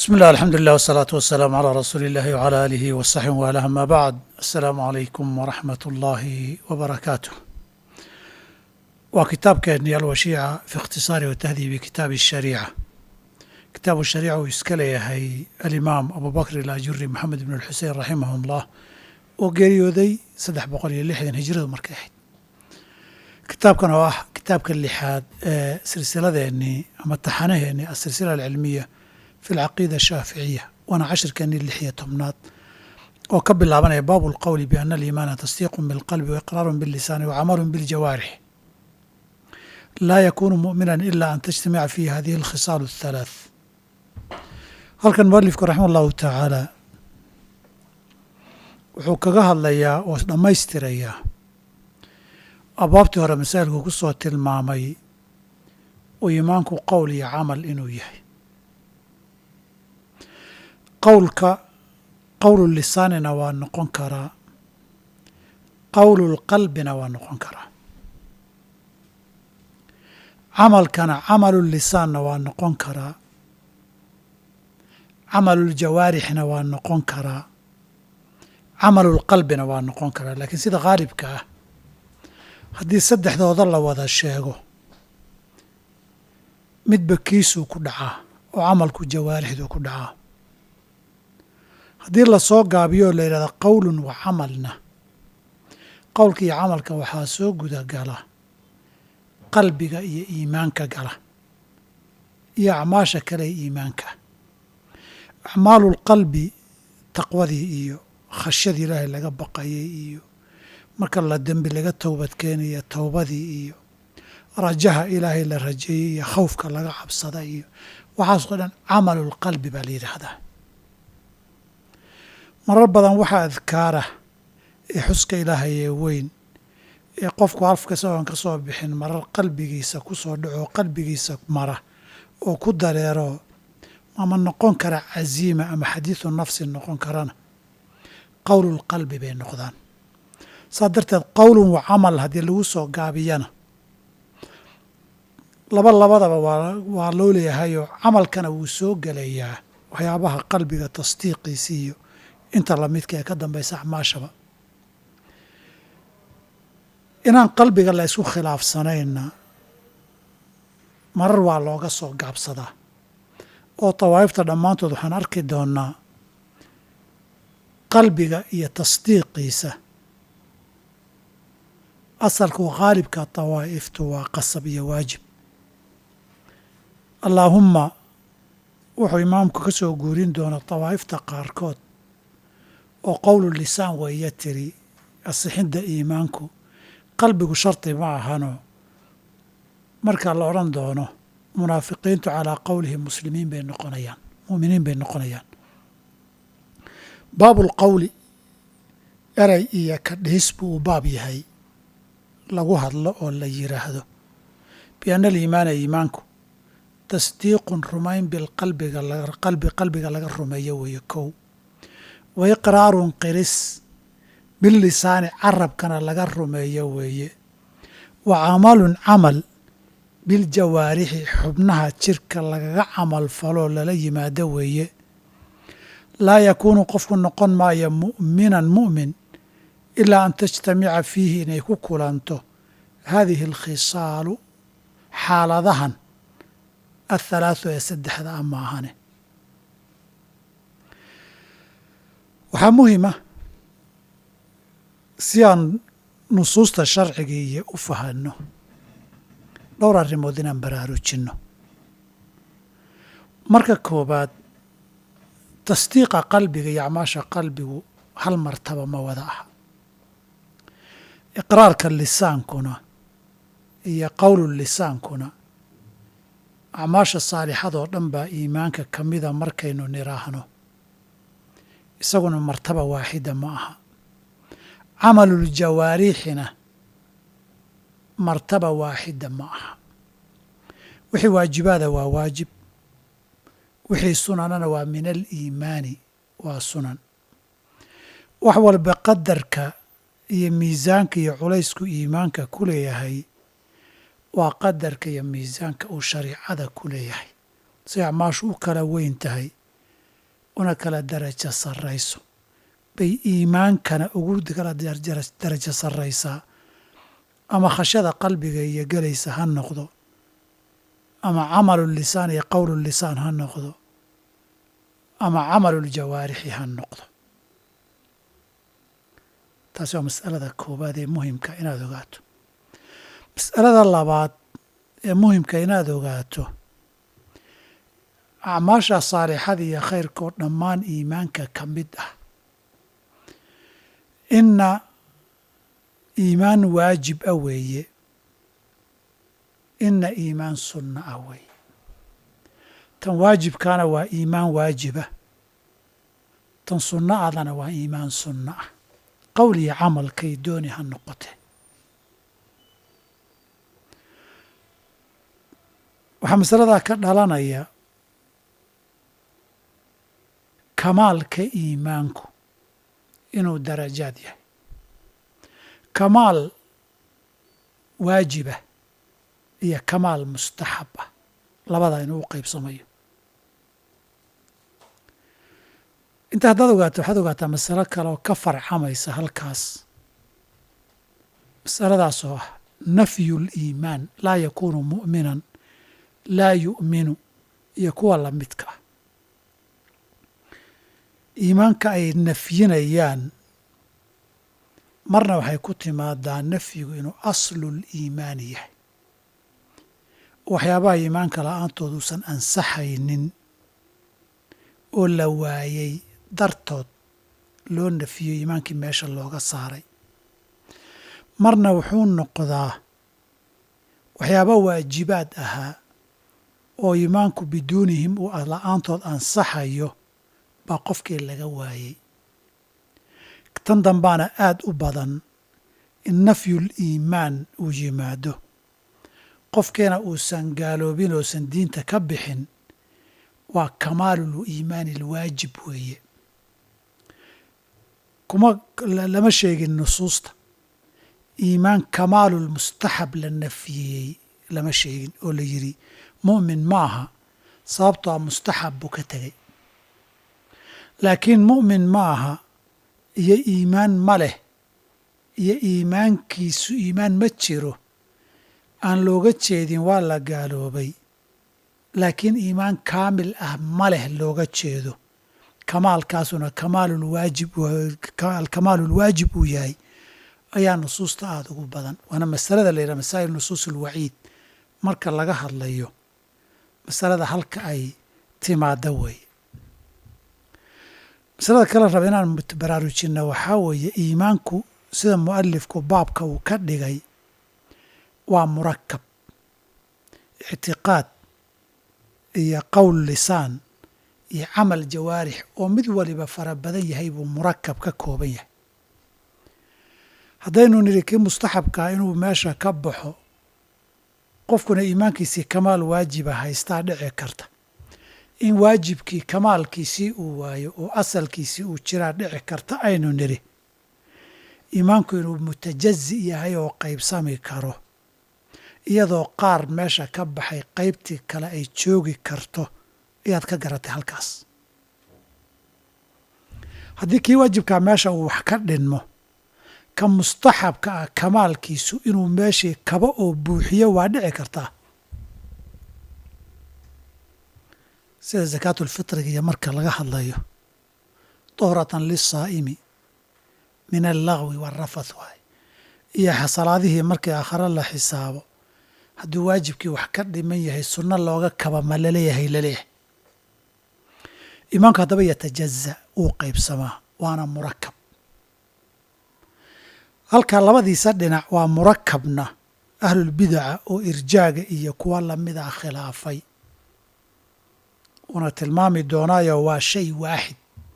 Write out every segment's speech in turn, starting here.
بسم الله الحمد لله والصلاة والسلام على رسول الله وعلى آله وصحبه وآله ما بعد السلام عليكم ورحمة الله وبركاته وكتاب كأني الوشيعة في اختصار وتهذيب كتاب الشريعة كتاب الشريعة ويسكلي هي الإمام أبو بكر الأجري محمد بن الحسين رحمه الله وقريودي سدح بقول لحدا هجرة مركاحد kitaabkan oo ah kitaabka lixaad ee silsiladeennii ama taxanaheennii asilsila alcilmiya fi alcaqiida ashaaficiya waana cashirkeennii lix iyo tobnaad oo ka bilaabanaya baabu alqowli biana aliimaana tasdiiqun bilqalbi waiqraarun billisaani wacamalun biljawaarix laa yakuunu mu'minan ila an tajtamica fiihi hadihi alkhisaalu athalaath halkan mualifku raxima allahu tacaala wuxuu kaga hadlayaa oo dhammaystirayaa abwaabtii hore masaa'ilku ku soo tilmaamay uu iimaanku qowl iyo camal inuu yahay qowlka qowlu lisaanina waa noqon karaa qowlulqalbina waa noqon karaa camalkana camalu lisaanna waa noqon karaa camaluljawaarixna waa noqon karaa camalulqalbina waa noqon karaa laakiin sida khaalibka ah haddii saddexdooda la wada sheego midba kiisuu ku dhacaa oo camalku jawaarixduu ku dhacaa haddii lasoo gaabiyo oo la yidhahdo qowlun wa camalna qowlka iyo camalka waxaa soo gudagala qalbiga iyo iimaanka gala iyo acmaasha kale ee iimaanka acmaalulqalbi taqwadii iyo khashyadii ilaahay laga baqayay iyo marka la dembi laga towbad keenaya towbadii iyo rajaha ilaahay la rajeeyey iyo khawfka laga cabsada iyo waxaasoo dhan camalulqalbi baa la yidhaahdaa marar badan waxaa adkaara ee xuska ilaahay ee weyn ee qofku afka isagoon ka soo bixin marar qalbigiisa ku soo dhaco qalbigiisa mara oo ku dareero ama noqon kara casiima ama xadiidu nafsi noqon karana qowlulqalbi bay noqdaan saa darteed qowlun wa camal haddii lagu soo gaabiyana laba labadaba waa waa loo leeyahayoo camalkana wuu soo gelayaa waxyaabaha qalbiga tasdiiqiisi iyo inta lamidka ee ka dambaysa acmaashaba inaan qalbiga la isku khilaafsanayna marar waa looga soo gaabsadaa oo dawaa'ifta dhammaantood waxaan arki doonnaa qalbiga iyo tasdiiqiisa asalku khaalibka dawaa'iftu waa qasab iyo waajib allaahumma wuxuu imaamku ka soo guurin doonaa dawaa'ifta qaarkood oo qowlu lisaan weeye tiri asixidda iimaanku qalbigu shardi ma ahano marka la odhan doono munaafiqiintu calaa qowlihi muslimiin bay noqonayaan mu'miniin bay noqonayaan baabulqowli erey iyo ka dhihis buu u baab yahay lagu hadlo oo la yidhaahdo bianna aliimaana iimaanku tasdiiqun rumayn bilqalbiga qalbi qalbiga laga rumeeyo weeye kow wa iqraarun qiris billisaani carabkana laga rumeeyo weeye wa camalun camal biljawaarixi xubnaha jirka lagaga camal faloo lala yimaado weeye laa yakuunu qofku noqon maayo mu'minan mu'min ilaa an tajtamica fiihi inay ku kulanto haadihi alkhisaalu xaaladahan athalaathu ee saddexda a maahane waxaa muhima si aan nusuusta sharcigiiyo u fahanno dhowr arrimood inaan baraarujinno marka koobaad tasdiiqa qalbiga iyo acmaasha qalbigu hal martaba ma wada ah iqraarka lisaankuna iyo qowlu lisaankuna acmaasha saalixadoo dhan baa iimaanka ka mida markaynu niraahno isaguna martaba waaxida ma aha camaluljawaarixina martaba waaxida ma aha wixii waajibaada waa waajib wixii sunanana waa min aliimaani waa sunan wax walba qadarka iyo miisaanka iyo culaysku iimaanka ku leeyahay waa qadarka iyo miisaanka uu shariicada ku leeyahay si acmaashu u kala weyn tahay una kala darajo sarrayso bay iimaankana ugu kala darajo sarraysaa ama khashada qalbiga iyo gelaysa ha noqdo ama camalu lisaan iyo qowlu lisaan ha noqdo ama camalu ljawaarixi ha noqdo taasi waa mas'alada koowaad ee muhimka inaad ogaato mas'alada labaad ee muhimka inaad ogaato acmaasha saalixada iyo khayrkoo dhammaan iimaanka ka mid ah inna iimaan waajib ah weeye inna iimaan sunna ah weeye tan waajibkaana waa iimaan waajibah tan sunno adana waa iimaan sunno ah qowl iyo camalkay dooni ha noqotee waxaa masaladaa ka dhalanaya kamaalka iimaanku inuu darajaad yahay kamaal waajibah iyo kamaal mustaxab ah labadaa inuu u qaybsamayo inta haddaad ogaato waxaad ogaataa masalo kale oo ka farcamaysa halkaas masaladaas oo ah nafyu liimaan laa yakuunu mu'minan laa yu'minu iyo kuwa lamidka ah iimaanka ay nafyinayaan marna waxay ku timaadaa nafyigu inuu aslul iimaani yahay waxyaabaha iimaanka la-aantood uusan ansaxaynin oo la waayey dartood loo nafiyo iimaankii meesha looga saaray marna wuxuu noqdaa waxyaaba waajibaad ahaa oo iimaanku biduunihim uu la-aantood ansaxayo baa qofkii laga waayey tan dambaana aada u badan in nafyul iimaan uu yimaado qofkiina uusan gaaloobin oosan diinta ka bixin waa kamaalul iimaani alwaajib weeye kuma lama sheegin nusuusta iimaan kamaalul mustaxab la nafyiyey lama sheegin oo la yidhi mu'min ma aha sababtoo a mustaxab buu ka tegey laakiin mu'min ma aha iyo iimaan ma leh iyo iimaankiisu iimaan ma jiro aan looga jeedin waa la gaaloobay laakiin iimaan kaamil ah ma leh looga jeedo kamaalkaasuna kamaalulwaajib alkamaalulwaajib uu yahay ayaa nusuusta aada ugu badan waana masalada la yidhaha masaa'il nusuus ulwaciid marka laga hadlayo masalada halka ay timaada weeye masalada kale raba inaan baraarujinna waxaa weeye iimaanku sida mu'alifku baabka uu ka dhigay waa murakab ictiqaad iyo qowl lisaan iyo camal jawaarix oo mid waliba fara badan yahay buu murakab ka kooban yahay haddaynu nidhi kii mustaxabkaa inuu meesha ka baxo qofkuna iimaankiisii kamaal waajiba haystaa dhici karta in waajibkii kamaalkiisii uu waayo oo asalkiisii uu jiraa dhici karta aynu nidhi iimaanku inuu mutajazi yahay oo qaybsami karo iyadoo qaar meesha ka baxay qaybtii kale ay joogi karto ayaad ka garatay halkaas haddii kii waajibkaa meesha uu wax ka dhinmo ka mustaxabka ah kamaalkiisu inuu meeshii kaba oo buuxiyo waa dhici kartaa sida sakaatulfitriga iyo marka laga hadlayo duhratan lisaa'imi min allagwi waalrafath waay iyo salaadihii markii aakhare la xisaabo hadduu waajibkii wax ka dhiman yahay sunno looga kaba ma laleeyahay laleeyahay iimaanku haddaba yatajaza wuu qaybsamaa waana murakab halka labadiisa dhinac waa murakabna ahlulbidaca oo irjaaga iyo kuwa lamida ah khilaafay uuna tilmaami doonaayo waa shay waaxid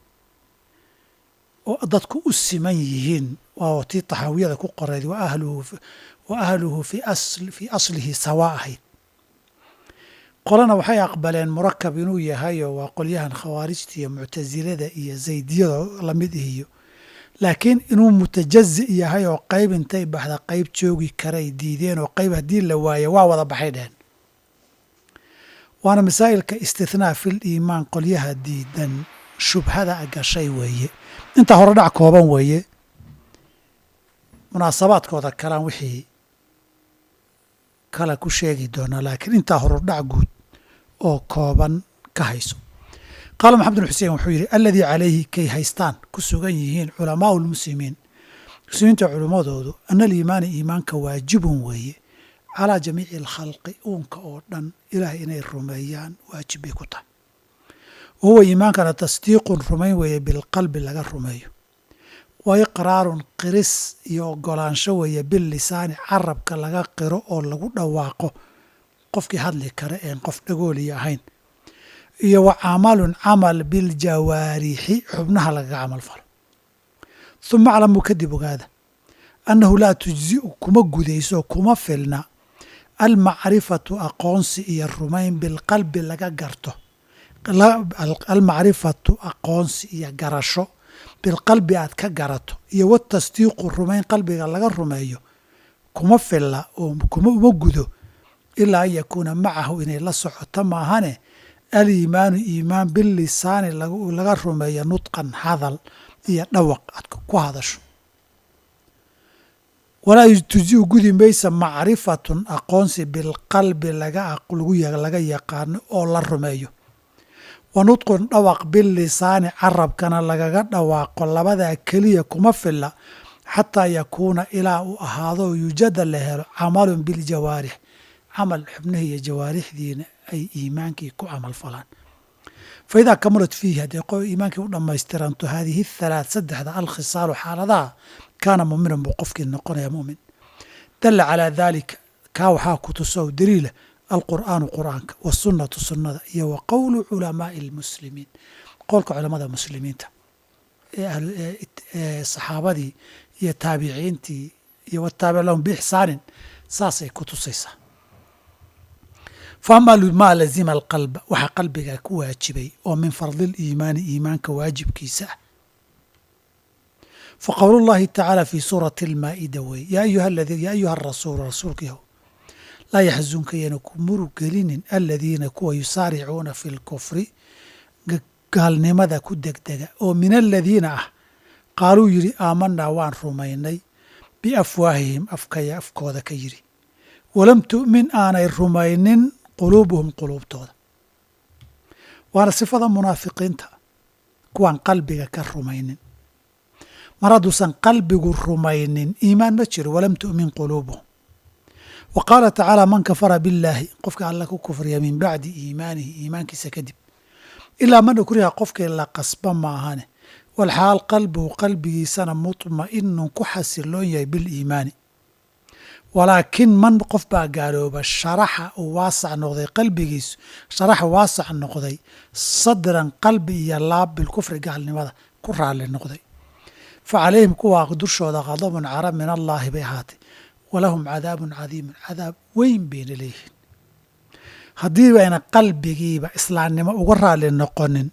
oo dadku u siman yihiin waa tii taxaawiyada ku qoreyd wa ahluhu fii aslihi sawaa ahayd qolana waxay aqbaleen murakab inuu yahayo waa qolyahan khawaarijta iyo muctasilada iyo zaydiyada lamid ihiyo laakiin inuu mutajazi yahay oo qayb intay baxda qayb joogi karay diideen oo qayb haddii la waayo waa wada baxay dheheen waana masaa'ilka istithnaa fil iimaan qolyaha diidan shubhada gashay weeye intaa hore dhac kooban weeye munaasabaadkooda kalaan wixii kale ku sheegi doonaa laakiin intaa horudhac guud oo kooban ka hayso qaala maxamed bin xuseen wuxuu yidhi aladii calayhi kay haystaan ku sugan yihiin culamaau lmuslimiin muslimiinta culimmadoodu ana aliimaana iimaanka waajibun weeye calaa jamiici alkhalqi uunka oo dhan ilaah inay rumeeyaan waajib bay ku tahay wa huwa iimaankana tasdiiqun rumayn weeye bilqalbi laga rumeeyo wa iqraarun qiris iyo ogolaansho weeye billisaani carabka laga qiro oo lagu dhawaaqo qofkii hadli kara een qof dhagooliya ahayn iyo wa camalun camal biljawaarixi xubnaha lagaga camal falo huma aclamuu kadib ogaada annahu laa tujzi'u kuma gudayso kuma filna almacrifatu aqoonsi iyo rumayn bilqalbi laga garto almacrifatu aqoonsi iyo garasho bilqalbi aad ka garato iyo watasdiiqu rumayn qalbiga laga rumeeyo kuma filla oo kuma uma gudo ilaa an yakuuna macahu inay la socoto maahane aliimaanu iimaan bilisaani laga rumeeyo nudqan hadal iyo dhawaq aad ku hadasho walaa tujiu gudi maysa macrifatun aqoonsi bilqalbi laga yaqaano oo la rumeeyo wa nudqun dhawaq bilisaani carabkana lagaga dhawaaqo labadaa keliya kuma filla xataa yakuuna ilaa uu ahaado yujada la helo camalun biljawaarix camal xubnihi iyo jawaarixdiina ay iimaankii ku camal falaan fa idaa kamulat fiihi haddee qo iimaankii u dhammaystiranto haadihi thalaat saddexda alkhisaalu xaaladaha kaana muuminan buu qofkii noqonaya mumin dalla calaa daalika kaa waxaa ku tuso daliila alqur'aanu qur'aanka wasunnatu sunnada iyo wa qowlu culamaai almuslimiin qowlka culamada muslimiinta ee saxaabadii iyo taabiciintii iyo wataabic lahum biixsaanin saasay ku tusaysaa fa ama maa lazima alqalba waxaa qalbiga ku waajibay oo min fardi liimaani iimaanka waajibkiisa ah fa qowl llahi tacaala fi suurati almaa'ida wey yaa ayuha arasuulu rasuulka yahow laa yaxzunka yana ku murug gelinin aladiina kuwa yusaaricuuna fi lkufri gaalnimada ku degdega oo min aladiina ah qaaluu yidhi aamanaa waan rumaynay biafwaahihim afkaya afkooda ka yidhi walam tu'min aanay rumaynin quluubuhum quluubtooda waana sifada munaafiqiinta kuwaan qalbiga ka rumaynin mar hadduusan qalbigu rumaynin iimaan ma jiro walam tu'min quluubuhum wa qaala tacaala man kafara billaahi qofka alla ku kufriya min bacdi iimaanihi iimaankiisa kadib ilaa man ukriha qofkii la qasba maahane walxaal qalbuhu qalbigiisana mutma'inun ku xasiloon yahay biliimaani walaakin man qof baa gaalooba sharaxa uu waasac noqday qalbigiisu sharaxa waasac noqday sadran qalbi iyo laab bilkufri gaalnimada ku raalli noqday fa calayhim kuwaa dushooda qadabun cara min allaahi bay ahaatay walahum cadaabun cadiimun cadaab weyn bayna leeyihiin haddii bayna qalbigiiba islaamnimo uga raalli noqonin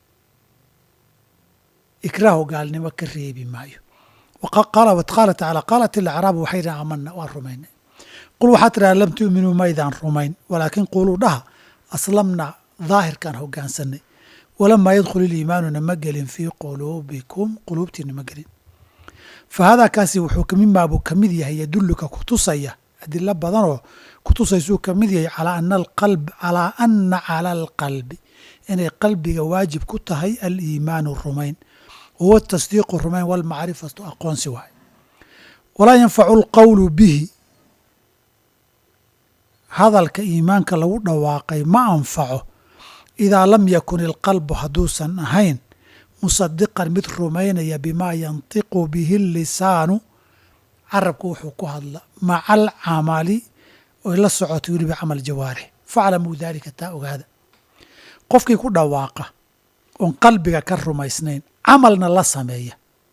ikraahu gaalnimo ka reebi maayo qaala tacaala qaalat ilacraabu waxay dhahan aamana waan rumaynay qul waxaa tidhaha lam tu'minuu maydaan rumayn walaakin quluu dhaha aslamna daahirkaan hogaansanay walamaa yadkhul iliimaanuna ma gelin fii quluubikum quluubtiina ma gelin fa haadaa kaasi wuxuu kamimaa buu ka mid yahay yadulluka kutusaya adilo badanoo kutusaysuu ka mid yahay calaa ana alqalb calaa ana cala alqalbi inay qalbiga waajib ku tahay aliimaanu rumayn wahuwa tasdiiqu rumayn walmacrifatu aqoonsi waay walaa yanfacu alqowlu bihi hadalka iimaanka lagu dhawaaqay ma anfaco idaa lam yakun ilqalbu hadduusan ahayn musadiqan mid rumaynaya bimaa yantiqu bihi lisaanu carabku wuxuu ku hadla maca alcamali oy la socoto weliba camal jawaarix faclamuu daalika taa ogaada qofkii ku dhawaaqa oon qalbiga ka rumaysnayn camalna la sameeya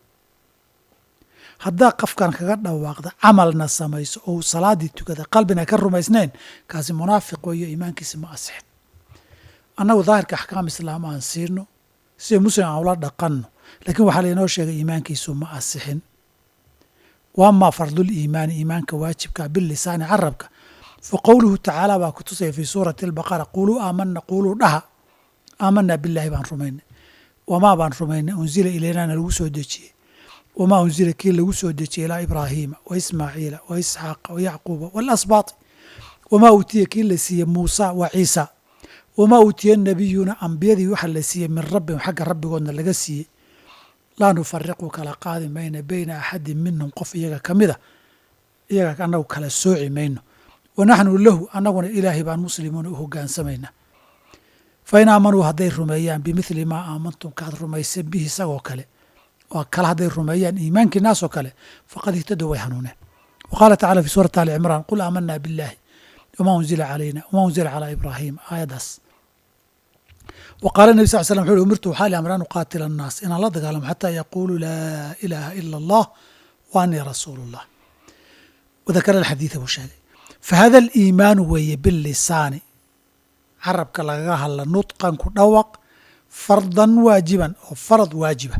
haddaa qofkan kaga dhawaaqda camalna samayso ou salaaddii tukada qalbina ka rumaysnayn kaasi munaafiq weeyo iimaankiisa ma asixin annagu daahirka axkaam islaam aan siino sida muslim aan ula dhaqanno laakiin waxaa lainoo sheegay iimaankiisu ma asixin wa amaa fardul iimaani iimaanka waajibka bilisaani carabka fa qowluhu tacaala baa ku tusaya fii suurati albaqara quluu aamana quluu dhaha aamanaa bilaahi baan rumaynay wamaa baan rumaynay unsila ilaynana lagu soo dejiyey wamaa unsila kii lagu soo dejiyey ilaa ibraahiima wa ismaaciila wa isxaaqa wa yacquuba waalasbaati wamaa uutiya kii la siiyey muusa wa ciisa wamaa uutiya nabiyuuna ambiyadii waxa la siiyey min rabbihim xagga rabbigoodna laga siiyey laa nufariqu kala qaadi mayna beyna axadin minhum qof iyaga ka mida iyaga annagu kala sooci mayno wa naxnu lahu annaguna ilaahay baan muslimuuna u hogaansamaynaa fa in aamanuu hadday rumeeyaan bimithli maa aamantum kaad rumaysan bihi isagoo kale oo kale hadday rumeeyaan iimaankii naasoo kale faqad ihtadow way hanuuneen wa qaala tacala fi suurati ali cimraan qul aamanaa biاllaahi wamaa unzila calayna wamaa unzila calaa ibraahiima aayaddaas wa qaala nebi sal slam wuxu uhi umirtu waxaa li amra an uqaatila annaas inaan la dagaalamo xataa yaquuluu laa ilaaha ila allah wa anii rasuulu اllah wadakara alxadiida buu sheegay fahada aliimaanu weeye bilisaani carabka lagaga hadla nudqan ku dhawaq fardan waajiban oo farad waajiba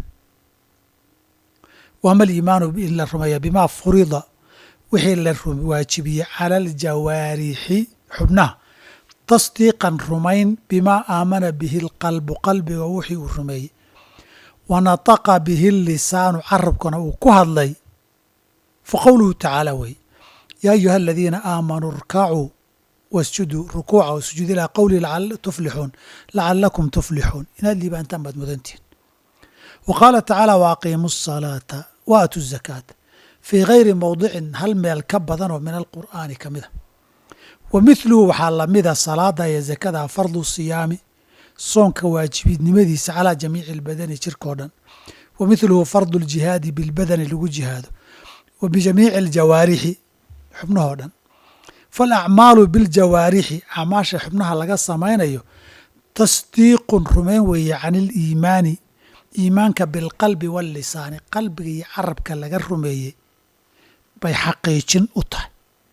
wama aliimaanu in la rumeeya bimaa furida wixii la waajibiyey cala aljawaarixi xubnaha tasdiiqan rumayn bimaa aamana bihi alqalbu qalbiga wixii uu rumeeyey wa nataqa bihi lisaanu carabkana uu ku hadlay fa qowluhu tacaala wey yaa ayuha aladiina aamanuu irkacuu wasjuduu rukuuca wasujuud ilaa qowli tuflixuun lacalakum tuflixuun inaad liibaantaan baad mudantihin wa qaala tacaala wa aqiimu asalaata wa aatu zakaata fii gayri mowdicin hal meel ka badanoo min alqur'aani ka mida wa mithluhu waxaa lamida salaada iyo zakada fardu siyaami soonka waajibidnimadiisa calaa jamiici albadani jirkao dhan wa mithluhu fardu ljihaadi bilbadani lagu jihaado wa bijamiici aljawaarixi xubnahoo dhan falacmaalu biljawaarixi acmaasha xubnaha laga samaynayo tasdiiqun rumayn weeye can iliimaani iimaanka bilqalbi wallisaani qalbiga iyo carabka laga rumeeyey bay xaqiijin u tahay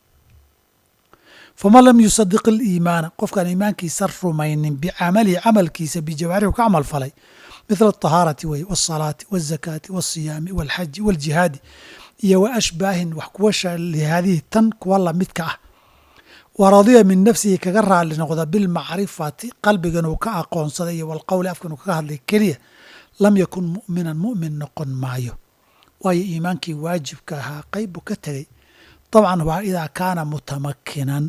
faman lam yusadiq aliimaana qofkaan iimaankiisa rumaynin bicamalihi camalkiisa bijawaarixu ka camal falay mithla alطahaarati wey waالsalaati waالzakaati waالsiyaami wاlxaji wاljihaadi iyo wa ashbaahin wax kuwa shaalihaadihi tan kuwa lamidka ah wa radiya min nafsihi kaga raali noqda bilmacrifati qalbigan uu ka aqoonsaday iyo walqowli afkan uu kaga hadlay keliya lam yakun mu'minan mu'min noqon maayo waayo iimaankii waajibka ahaa qayb buu ka tegey dabcan waa idaa kaana mutamakinan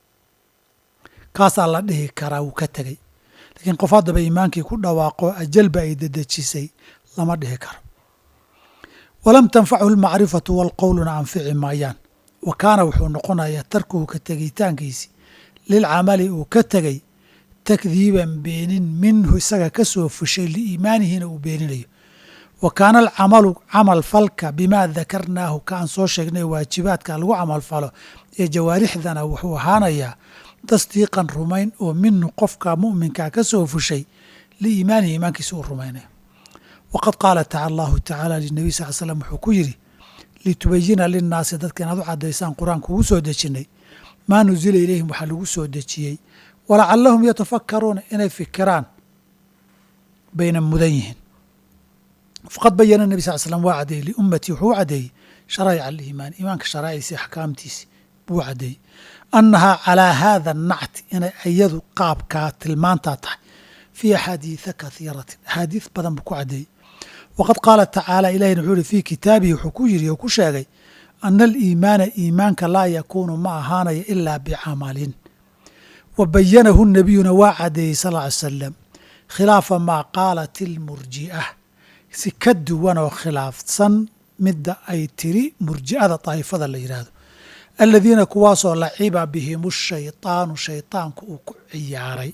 kaasaa la dhihi karaa wuu ka tegey laakiin qof haddaba iimaankii ku dhawaaqo ajalba ay dedejisay lama dhihi karo walam tanfachu almacrifatu walqowluna anfici maayaan wa kaana wuxuu noqonayaa tarkuhu ka tegitaankiisi lilcamali uu ka tegey takdiiban beenin minhu isaga ka soo fushay liiimaanihina uu beeninayo wa kaana alcamalu camal falka bimaa dakarnaahu ka aan soo sheegnay waajibaadka lagu camal falo ee jawaarixdana wuxuu ahaanayaa tasdiiqan rumayn oo minhu qofka mu'minkaa ka soo fushay liiimaanihi iimaankiisa uu rumaynayo waqad qaala taca allahu tacaala linabiy sal l slam wuxuu ku yidhi litubayina linnaasi dadka inaad u caddaysaan qur-aanka ugu soo dejinnay maa nusila ilayhim waxaa lagu soo dejiyey walacallahum yatafakkaruuna inay fikiraan bayna mudan yihiin faqad bayana nebi sal slam waa caddeeyey liummatii wuxuu u caddeeyey sharaa'ic aliimaan iimaanka sharaa'iciisi axkaamtiisi buu caddeeyey annahaa calaa haada nacti inay iyadu qaabkaa tilmaantaa tahay fii axaadiida kathiiratin axaadiid badan buu ku caddeeyey waqad qaala tacaala ilahina wuxuu ihi fii kitaabihi wuxuu ku yidhi oo ku sheegay ana aliimaana iimaanka laa yakuunu ma ahaanayo ilaa bicamalin wa bayanahu nabiyuna waa caddeeyey sal ly salam khilaafa maa qaalat ilmurji'a si ka duwan oo khilaafsan midda ay tiri murji'ada daa'ifada la yidhaahdo aladiina kuwaasoo laciba bihimu shayطaanu shayطaanku uu ku ciyaaray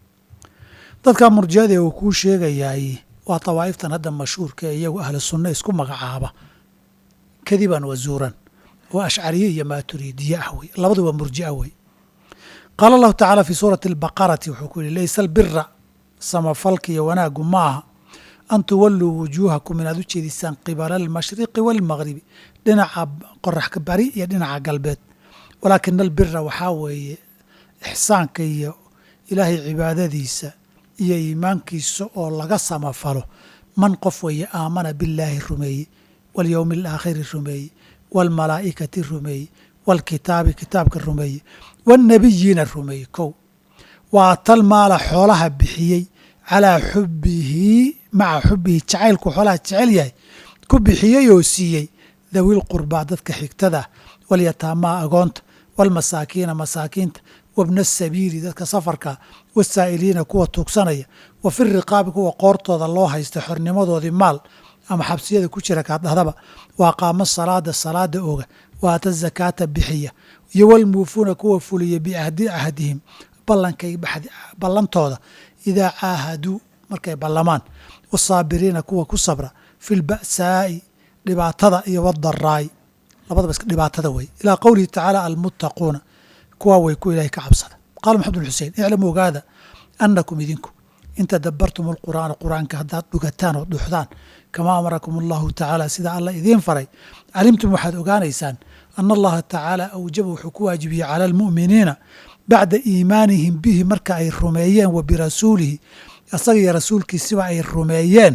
dadka murji'adee uu kuu sheegayaay waa dawaa'iftan hadda mashhuurka ee iyagu ahlu sunna isku magacaaba kadiban wa zuuran oo ashcariye iyo maaturiidiye ah wey labadu waa murji'a wey qaala allahu tacaala fii suurati albaqarati wuxuu ku yihi laysa albira samafalka iyo wanaaggu ma aha an tuwalluu wujuuhakum inaad u jeedisaan qibala almashriqi waalmagribi dhinaca qoraxka bari iyo dhinaca galbeed walaakina albira waxaa weeye ixsaanka iyo ilaahay cibaadadiisa iyo iimaankiisa oo laga samafalo man qof weeye aamana billaahi rumeeye walyowmi alaakhiri rumeeye waalmalaa'ikati rumeeye waalkitaabi kitaabka rumeeye waannabiyiina rumeeye kow waa tal maala xoolaha bixiyey calaa xubbihi maca xubbihi jacaylku xoolaha jecel yahay ku bixiyey oo siiyey dawil qurbaa dadka xigtada ah walyataamaa agoonta walmasaakiina masaakiinta wabna sabiili dadka safarka wasaa'iliina kuwa tuugsanaya wa fi riqaabi kuwa qoortooda loo haysta xornimadoodii maal ama xabsiyada ku jira kaad dhahdaba wa aqaama salaada salaada oga wa aata zakaata bixiya iyo walmuufuuna kuwa fuliya biahdi ahdihim ballankay ballantooda idaa caahaduu markay ballamaan wasaabiriina kuwa ku sabra fi lba'saa'i dhibaatada iyo wadaraa'i labadaba iska dhibaatada wey ilaa qowlihi tacaala almuttaquuna kuwaa way ku ilahay ka cabsada qaala maxamed bin xusein iclamu ogaada annakum idinku in tadabbartum alqur'aana qur'aanka haddaad dhugataan oo dhuxdaan kamaa amarakum allahu tacaala sida alla idiin faray calimtum waxaad ogaanaysaan ana allaha tacaala awjaba wuxuu ku waajibiyey cala almu'miniina bacda iimaanihim bihi marka ay rumeeyeen wa birasuulihi isaga iyo rasuulkiisaba ay rumeeyeen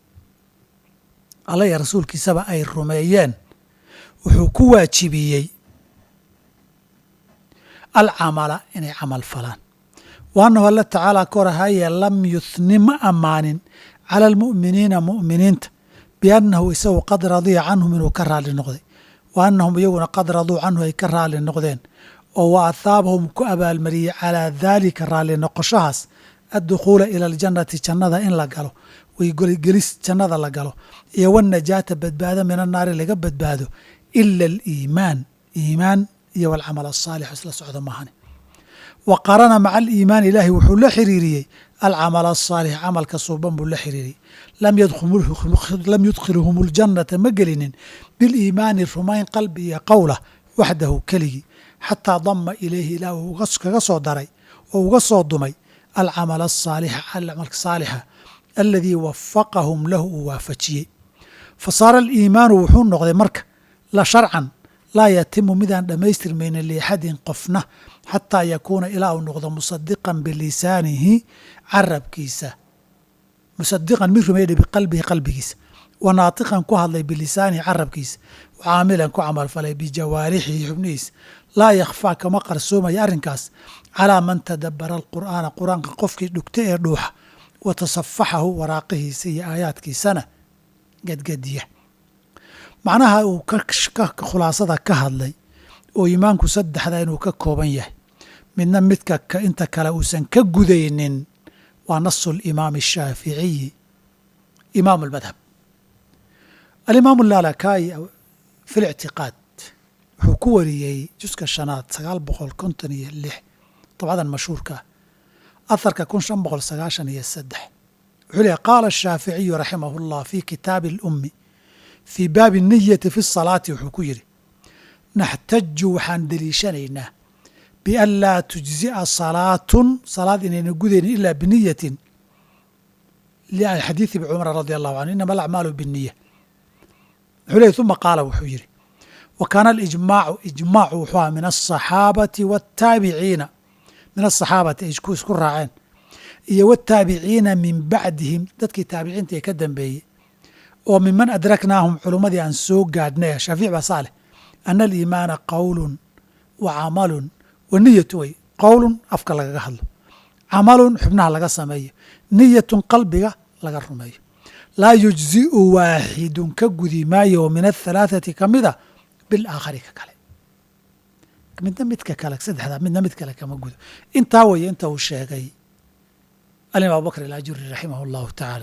alla iyo rasuulkiisaba ay rumeeyeen wuxuu ku waajibiyey alcamala inay camal falaan wa annahu alla tacaala ka hor haye lam yuhni ma ammaanin cala almu'miniina mu'miniinta biannahu isagu qad radiya canhum inuu ka raalli noqday wa annahum iyaguna qad raduu canhu ay ka raalli noqdeen oo wa athaabahum ku abaalmariyey calaa daalika raalli noqoshahaas addukhuula ila aljannati jannada in la galo waygelis jannada la galo iyo wanajaata badbaado min annaari laga badbaado ila aliimaan iimaan iyo walcamal asaalix isla socdo maahane wa qarana maca aliimaan ilaahi wuxuu la xiriiriyey alcamal asaalix camalka suuban buu la xiriiriyey lam yudkhilhum اljannata ma gelinin biliimaani rumayn qalbi iyo qowla waxdahu keligii xataa dama ilayhi ilaah uu kaga soo daray oo uga soo dumay alcamal asaalixa camalka saalixa aladii wafaqahum lahu uu waafajiyey fa saara aliimaanu wuxuu noqday marka la sharcan laa yatimu midaan dhammaystirmaynin liaxadin qofna xataa yakuuna ilaa uu noqdo musadiqan bilisaanihi carabkiisa musadiqan mid rumeydha biqalbihi qalbigiisa wa naatiqan ku hadlay bilisaanihi carabkiisa wa caamilan ku camalfalay bijawaarixihi xubnihiisa laa yakhfaa kama qarsoomaya arrinkaas calaa man tadabbara alqur'aana qur-aanka qofkii dhugta ee dhuuxa wa tasafaxahu waraaqihiisa iyo aayaadkiisana gadgadiya macnaha uu khulaasada ka hadlay oo iimaanku saddexda inuu ka kooban yahay midna midka inta kale uusan ka gudaynin waa nasu alimaami ashaaficiyi imaamu almadhab alimaamu lalakayi fi lictiqaad wuxuu ku wariyey juska shanaad sagaal boqol konton iyo lix dabcadan mashhuurka ah aharka kun shan boqol sagaashan iyo saddex wuxuu leehay qaala ashaaficiyu raximah اllah fi kitaabi اlummi fii baabi niyati fi salaati wuxuu ku yidhi naxtaju waxaan deliishanaynaa bian laa tujzi'a salaatun salaad inayna gudaynin ila biniyatin xadiidi ibni cumar radi allahu canhu inama alacmaalu biniya wuxuu leehy uma qaala wuxuu yidhi wa kaana alijmaacu ijmaacu wuxuu aha min asaxaabati wataabiciina min asaxaabati ay isku raaceen iyo wataabiciina min bacdihim dadkii taabiciinta ee ka dambeeyey oo miman adraknaahum culummadii aan soo gaadhnay shaafic baa saa leh ana aliimaana qowlun wa camalun wa niyatu way qowlun afka lagaga hadlo camalun xubnaha laga sameeyo niyatun qalbiga laga rumeeyo laa yujzi'u waaxidun ka gudi maayo min athalaathati ka mida bilaakhari ka kale midna midka kale saddexdaa midna mid kale kama gudo intaa weeye inta uu sheegay alim abubakr alajuri raximah allahu tacaala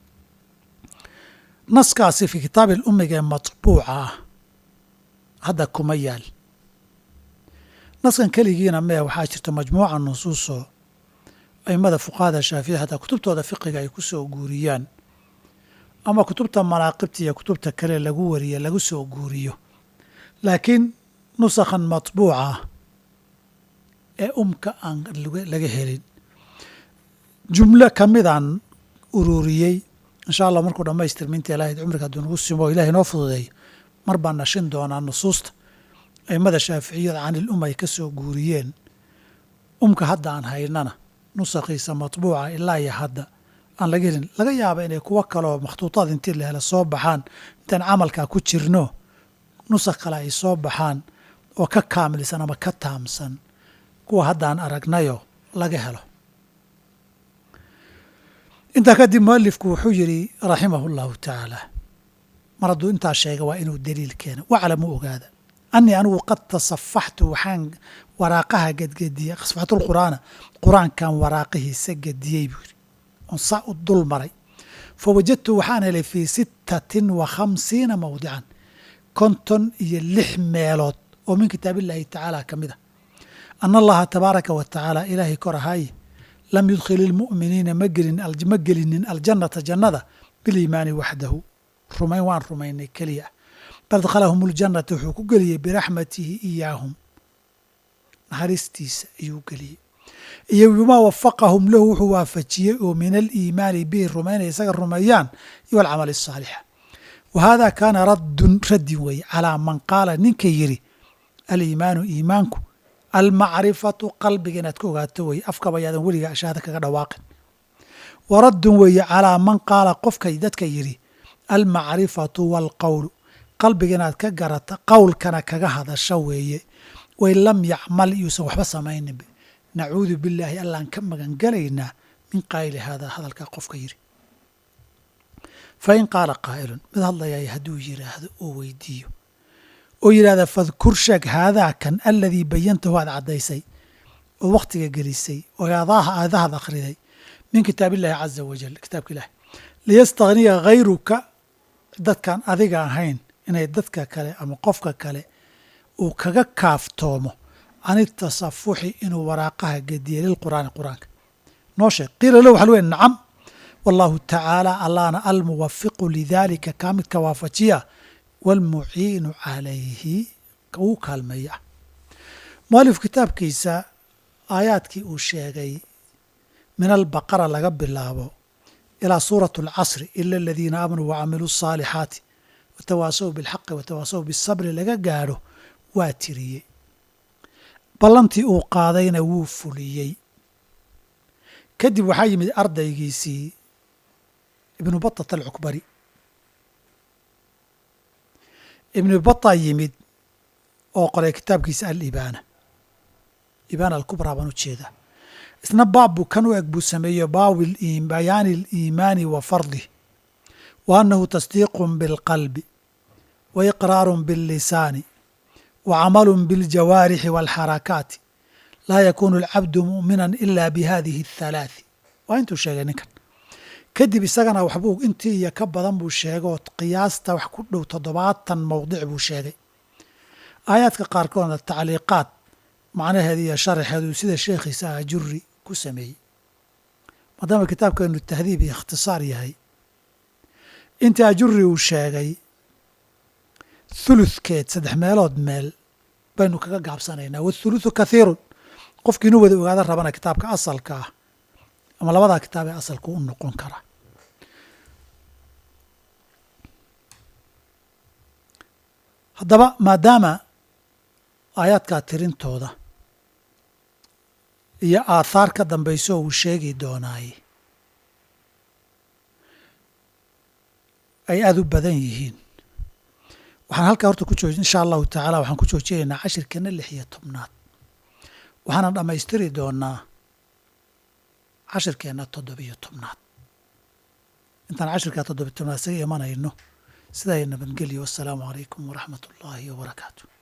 naskaasi fii kitaabi اlumiga ee maطbuuca ah hadda kuma yaal naskan keligiina mee waxaa jirta majmuuca nusuusoo aimada fuqahada shaafici hataa kutubtooda fiqiga ay ku soo guuriyaan ama kutubta manaaqibta iyo kutubta kale lagu wariye lagu soo guuriyo laakiin nusakhan matbuuca ah ee umka aan laga helin jumlo ka midaan ururiyey insha allah markuu dhamaystirma inta ilahay cumriga hadduu nagu simo o ilahay noo fududeeyo mar baan nashin doonaa nusuusta aimada shaaficiyada canil um ay ka soo guuriyeen umka hadda aan haynana nusakhiisa matbuuca ilaa iyo hadda aan laga helin laga yaaba inay kuwo kaleoo makhtuutaad intii la hela soo baxaan intaan camalkaa ku jirno nusakh kale ay soo baxaan oo ka kaamilsan ama ka taamsan kuwa haddaan aragnayo laga helo intaa kadib mualifku wuxuu yidhi raximahu llahu tacaala mar hadduu intaa sheega waa inuu daliil keeno waclamu ogaada anii anigu qad tasafaxtu waxaan waraaqaha gedgediyey safaxtulqur'aana qur-aankan waraaqihiisa gediyey buu yidhi oon saa u dul maray fa wajadtu waxaan helay fii sittatin wa khamsiina mawdican konton iyo lix meelood oo min kitaab illaahi tacaala ka mid a ana allaha tabaaraka wa tacaala ilaahay kor ahaaye lam yudkhil ilmu'miniina ma gelin ma gelinin aljannata jannada biliimaani waxdahu rumayn waan rumaynay keliya bal adkhalahum ljannata wuxuu ku geliyey biraxmatihi iyaahum naxariistiisa ayuu geliyey iyo bimaa wafaqahum lahu wuxuu waafajiyey oo min aliimaani bihi rumaynaya isaga rumeeyaan iyo alcamali asaalixa wa hada kaana raddun raddin weeye calaa man qaala ninka yidhi aliimaanu iimaanku almacrifatu qalbiga inaad ka ogaato weye afkaba yaadan weliga ashaada kaga dhawaaqin wa raddun weeye calaa man qaala qofkay dadka yidhi almacrifatu waalqowlu qalbiga inaad ka garata qowlkana kaga hadasho weeye wain lam yacmal yuusan waxba samaynin nacuudu billaahi allaan ka magangelaynaa min qaayili haadaa hadalkaa qofka yidhi fa in qaala qaa'ilun mid hadlayaya hadduu yidhaahdo oo weydiiyo oo yidhahda fadkur sheeg haadaa kan aladii bayantahu aad caddaysay oo wakhtiga gelisay oo aadaha aadahaad akhriday min kitaab illahi caza wajal kitaabka ilahi liyastakhniya hayruka dadkaan adiga ahayn inay dadka kale ama qofka kale uu kaga kaaftoomo can itasafuxi inuu waraaqaha gediye lilqur'aani qur'aanka noo sheeg qiila lahu waxa lu wey nacam wallahu tacaala allaana almuwafiqu lidaalika kaa midka waafajiya waalmuciinu calayhi uu kaalmeeya ah mualif kitaabkiisa aayaadkii uu sheegay min albaqara laga bilaabo ilaa suurat alcasri ila aladiina aamanuu wacamiluu asaalixaati watawaasaw bilxaqi watawaasaw bisabri laga gaadho waa tiriyey ballantii uu qaadayna wuu fuliyey kadib waxaa yimid ardaygiisii ibnu batat alcukbari ibnu bata yimid oo qoray kitaabkiisa alibaana ibaana alkubraa baan u jeedaa isna baab buu kan u eg buu sameeyo baawi bayaani aliimaani wa fardih wa annahu tasdiiqun bilqalbi wa iqraarun billisaani wa camalun biljawaarixi waalxarakaati laa yakuunu alcabdu mu'minan ila bihadihi athalaathi waa intuu sheegay ninkan kadib isagana waxbuu intii iyo ka badan buu sheegoo qiyaasta wax ku dhow toddobaatan mowdic buu sheegay aayaadka qaarkoodna tacliiqaad macnaheeda iyo sharaxeedu sida sheekhiisa ajuri ku sameeyey maadaama kitaabkeenu tahdiib iyo ikhtisaar yahay intii ajuri uu sheegay thuluthkeed saddex meelood meel baynu kaga gaabsanaynaa wathuluthu kathiirun qofkii inu wada ogaada rabana kitaabka asalka ah ama labadaa kitaab ee asalka u noqon kara haddaba maadaama aayaadkaa tirintooda iyo aathaar ka dambayso uu sheegi doonaay ay aada u badan yihiin waxaan halkaa horta ku jooji insha allahu tacaala waxaan ku joojinaynaa cashirkeena lix iyo tobnaad waxaana dhammaystiri doonaa cashirkeenna toddobiyo tobnaad intaan cashirkaa toddobiyo tobnaad isaga imanayno sidaa nabadgelyo wassalaamu calaykum waraxmat ullaahi wabarakaatu